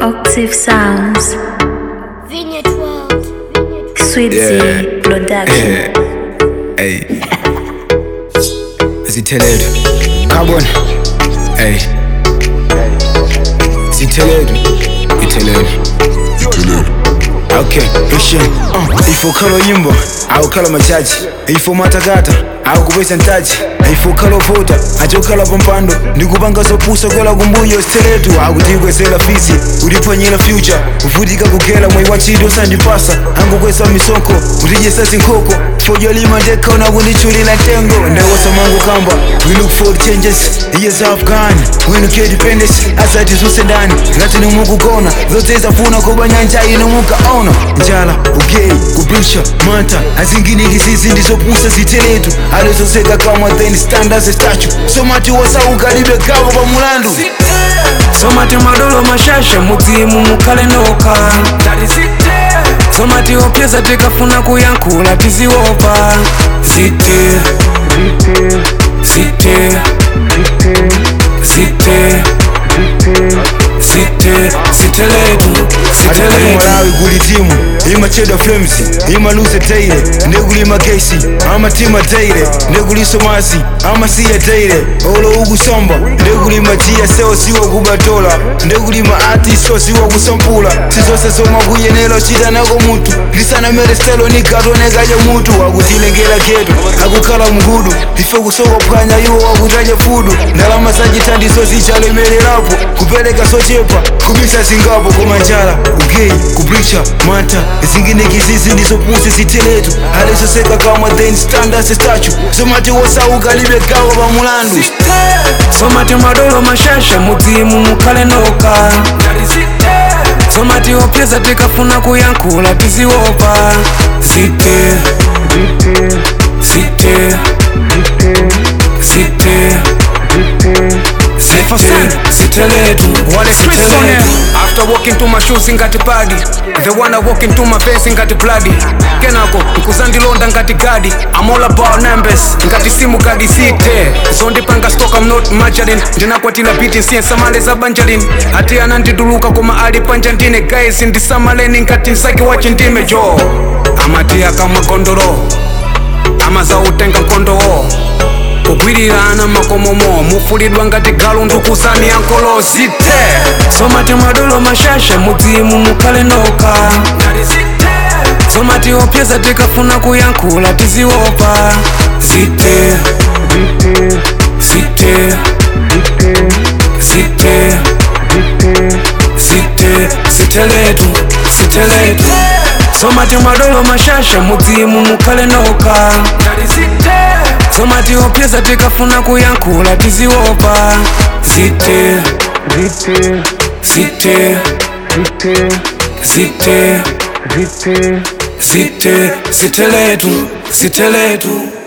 Octave Sounds, Vineyard World. Sweet Yeah. Z Production. Hey. Zithelelo. Carbon. Hey. Zithelelo. Ithelelo. Okay, listen. Uh, ifokhala nyimbo awukhala majaji ifomatakata awukubesa ntaji ifokhala vota achokhala pampando ndikupanga zopusa kwela kumbuyo siteletu akutikwesela fisi uliphwanyela future uvutika kugela mwayi wachito sandipasa angukwesa misonko utijesa sinkhoko fodyolima ndekhaona kundichulila ntengo ndawosamangu kamba we look for changes years have gone when you get dependence asati zuse ndani ngati nimukugona zote zafuna kuba nyanja inomukaona njala ugei kubisha manta azinginikisizi ndizopusa ziteletu alizoseka kamwa then stand as a statue somati wasaukalidwe gavo pa mulandu somati madolo mashasha mudzimu mukhale noka somati opyeza tikafuna kuyankhula tiziopa zite zite zite zite ziteletu ziteletu malawi kuli timu imachedwa flames imaluze teire ndekulima gesi amatima teire ndekuliso masi amasiya teire olo ukusomba ndekulima jiya sewo siwo kubatola ndekulima ati so siwo kusampula sizose zomwe kuyenera chita nako mutu lisanamere stelo nikatonekaja mutu akutilengera geto akukhala mgudu ife kusokophwanya iwo wakutaja fudu ndalama zachithandizo zichalemererapo kupereka sochepa kubisa zingapo kumanjala ugei kubricha manta zinginekizizi ndizopusi ziteletu alizoseka kamwa then stand as a statue somati wosauka libe gawo pa mulandu somati madolo mashasha mudzimu mukhale noka somati opyeza tikafuna kuyankhula tiziopa zite zite zite zite ziteletu wale ziteletu after walking to my shoes ngati padi the one I walk into my face ngati bloody kenako nkuzandilonda ngati gadi I'm all about numbers ngati simu kadi site zondipanga stock I'm not majoring ndinakwatila biti nsiyensamale za banjalin ati anandiduluka koma ali panja ndine guys ndisamaleni ngati nsaki wa chindime jo amati akamagondolo amazautenga nkondowo kugwirirana makomomo mufulidwa ngati galu ndukusani yankolo zite somati madolo mashasha mudzimu mukhale noka somati opyeza tikafuna kuyankhula tiziopa zite zite zite zite ziteletu ziteletu somati madolo mashasha mudzimu mukhale noka somati opyeza tikafuna kuyankhula tiziopa zite zite zite zite ziteletu ziteletu